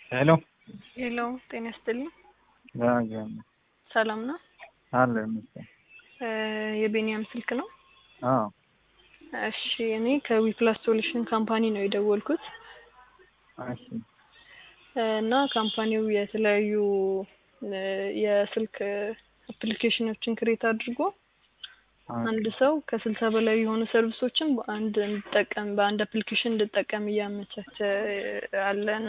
ሄሎ ሄሎ ጤና ይስጥልኝ። ዳግም ሰላም ነው? አለ ይመስል እ የቤንያም ስልክ ነው? አዎ እሺ እኔ ከዊፕላስ ሶሉሽን ካምፓኒ ነው የደወልኩት እሺ እ እና ካምፓኒው የተለያዩ እ የስልክ አፕሊኬሽኖችን ክሬት አድርጎ አንድ ሰው ከስልሳ በላይ የሆኑ ሰርቪሶችን በአንድ እንዲጠቀም በአንድ አፕሊኬሽን እንዲጠቀም እያመቻቸ አለ እና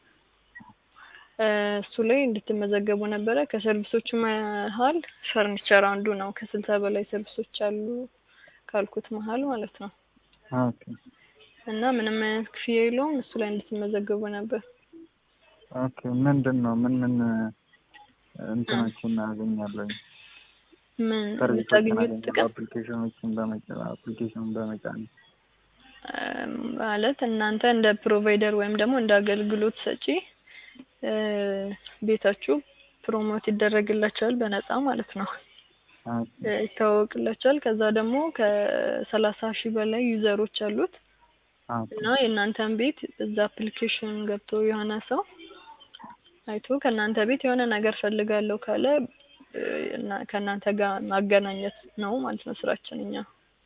እ እሱ ላይ እንድትመዘገቡ ነበረ። ከሰርቪሶቹ መሀል ፈርኒቸር አንዱ ነው። ከስልሳ በላይ ሰርቪሶች አሉ ካልኩት መሀል ማለት ነው። ኦኬ እና ምንም አይነት ክፍያ የለውም። እሱ ላይ እንድትመዘገቡ ነበር። ኦኬ ምንድን ነው ምን ምን እንትኖችን አገኛለሁ? ምን ሰርቪሶችን የምታገኙት አገኛለሁ ጥቅም አፕሊኬሽኖችን በመጫን አፕሊኬሽኑን በመጫን እ ማለት እናንተ እንደ ፕሮቫይደር ወይም ደግሞ እንደ አገልግሎት ሰጪ እ ቤታችሁ ፕሮሞት ይደረግላቸዋል በነፃ ማለት ነው። ኦኬ እ ይታወቅላቸዋል። ከዛ ደግሞ ከሰላሳ ሺህ በላይ ዩዘሮች አሉት ኦኬ እና የእናንተን ቤት እዛ አፕሊኬሽን ገብቶ የሆነ ሰው አይቶ ከእናንተ ቤት የሆነ ነገር ፈልጋለሁ ካለ እ እና ከእናንተ ጋር ማገናኘት ነው ማለት ነው ስራችን እኛ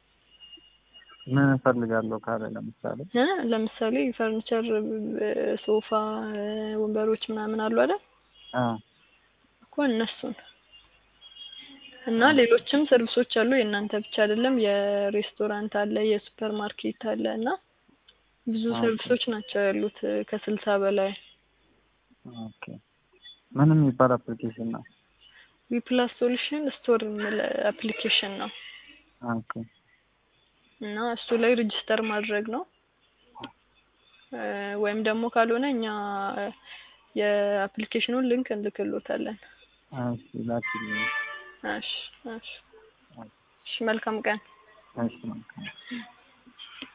ምን እፈልጋለሁ ካለ ለምሳሌ እ ለምሳሌ ፈርኒቸር እ ሶፋ እ ወንበሮች ምናምን አሉ አይደል አ እኮ እነሱን እና ሌሎችም ሰርቪሶች አሉ። የእናንተ ብቻ አይደለም። የሬስቶራንት አለ፣ የሱፐር ማርኬት አለ እና ብዙ ኦኬ። ሰርቪሶች ናቸው ያሉት እ ከስልሳ በላይ ኦኬ ምን የሚባል አፕሊኬሽን ነው? ዊፕላስ ሶሉሽን ስቶር የሚል አፕሊኬሽን ነው ኦኬ እና እሱ ላይ ሬጅስተር ማድረግ ነው እ ወይም ደግሞ ካልሆነ እኛ የአፕሊኬሽኑን ሊንክ እንልክሎታለን። እሺ ላኪልኝ። እሺ እሺ እሺ መልካም ቀን። እሺ መልካም